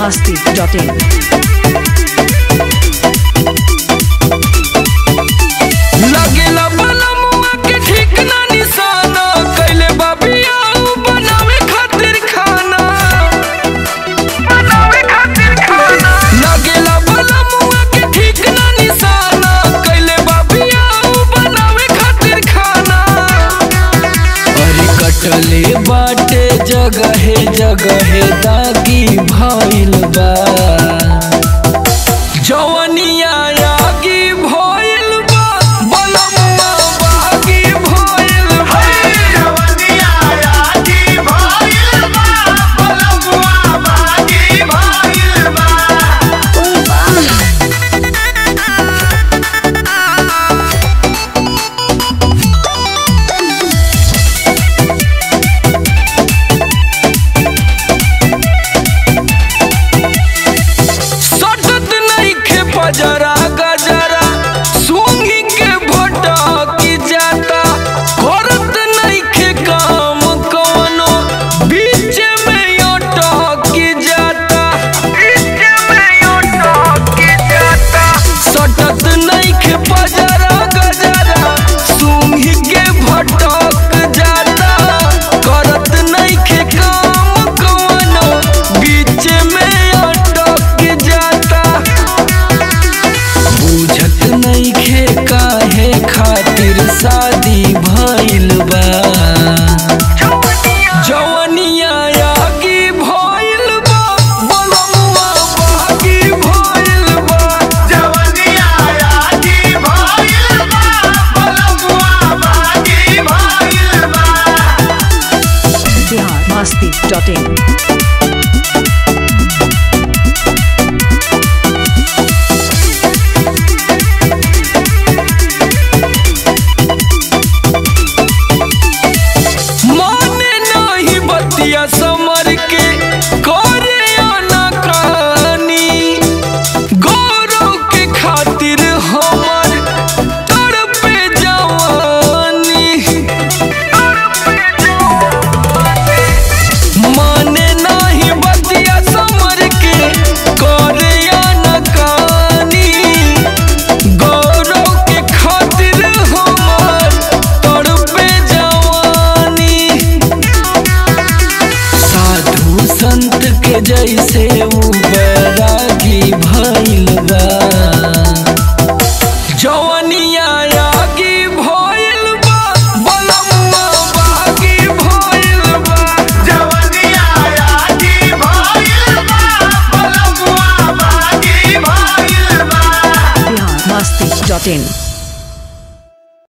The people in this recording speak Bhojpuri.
biharmasti.in लगेला बनमुआ के ठीक ना निशाना कैले बाबिया उ बनावे खातिर खाना बनावे खातिर खाना लगेला बनमुआ के ठीक ना निशाना कैले बाबिया उ बनावे खातिर खाना अरे कटले बाटे जगहे जगहे दागी भइल बा जवनिया आगी भइल बा बलमुआ बागी भइल बा जवनिया आगी भइल बा बलमुआ बागी भइल बा सटत नइखे पजरा गजरा सूंघी के भोटा की जाता करत नइखे काम कवनो बीच में योटा की जाता बीच में योटा की जाता सटत नइखे पजरा गजरा सूंघी के भटक जाता करत नइखे काम कवनो बीच में अटक जाता बुझत नइखे काहे खातिर शादी भइल बा जवनिया आगी भइल बा बलमुआ बागी भइल बा जवनिया आगी भइल बा बलमुआ बागी भइल बा biharmasti.in माने नाही बतिया समर के करे अनकानी गौरव के खातिर हमर तड़पे जवानी माने नाही बतिया समर के करे अनकानी गौरव के खातिर हमर तड़पे जवानी साधु संत के जैसे उ बैरागी भइल बा जवनिया आगी भइल बा बलमुआ बागी भइल बा जवनिया आगी भइल बा बलमुआ बागी भइल बा biharmasti.in